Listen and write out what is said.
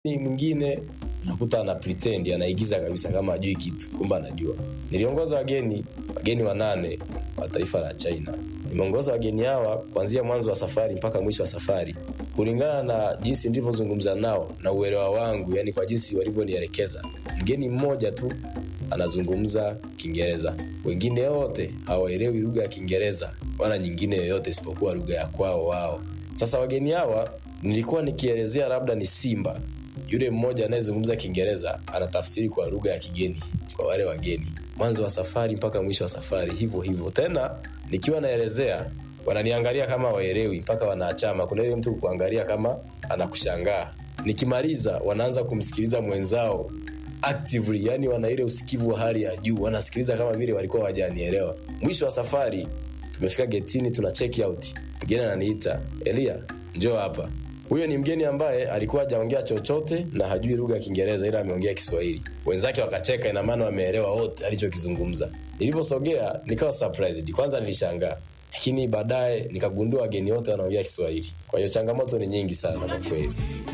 mwingine nakuta ana pretend anaigiza kabisa kama ajui kitu kumbe anajua niliongoza wageni wageni wanane wa taifa la china nimeongoza wageni hawa kuanzia mwanzo wa safari mpaka mwisho wa safari kulingana na jinsi nilivyozungumza nao na uelewa wangu yani kwa jinsi walivyonielekeza mgeni mmoja tu anazungumza kiingereza wengine wote hawaelewi lugha ya kiingereza wala nyingine yoyote isipokuwa lugha ya kwao wao sasa wageni hawa nilikuwa nikielezea labda ni simba yule mmoja anayezungumza kiingereza anatafsiri kwa lugha ya kigeni kwa wale wageni mwanzo wa safari mpaka mwisho wa safari hivyo hivyo tena nikiwa naelezea wananiangalia kama waelewi mpaka wanaachama kuna ile mtu kuangalia kama anakushangaa nikimaliza wanaanza kumsikiliza mwenzao actively yani wana ile usikivu wa hali ya juu wanasikiliza kama vile walikuwa wajanielewa mwisho wa safari tumefika getini tuna check out mgeni ananiita elia njoo hapa huyo ni mgeni ambaye alikuwa hajaongea chochote na hajui lugha ya kiingereza ila ameongea kiswahili wenzake wakacheka ina maana wameelewa wote alichokizungumza nilivyosogea nikawa surprised kwanza nilishangaa lakini baadaye nikagundua wageni wote wanaongea kiswahili kwa hiyo changamoto ni nyingi sana kwa kweli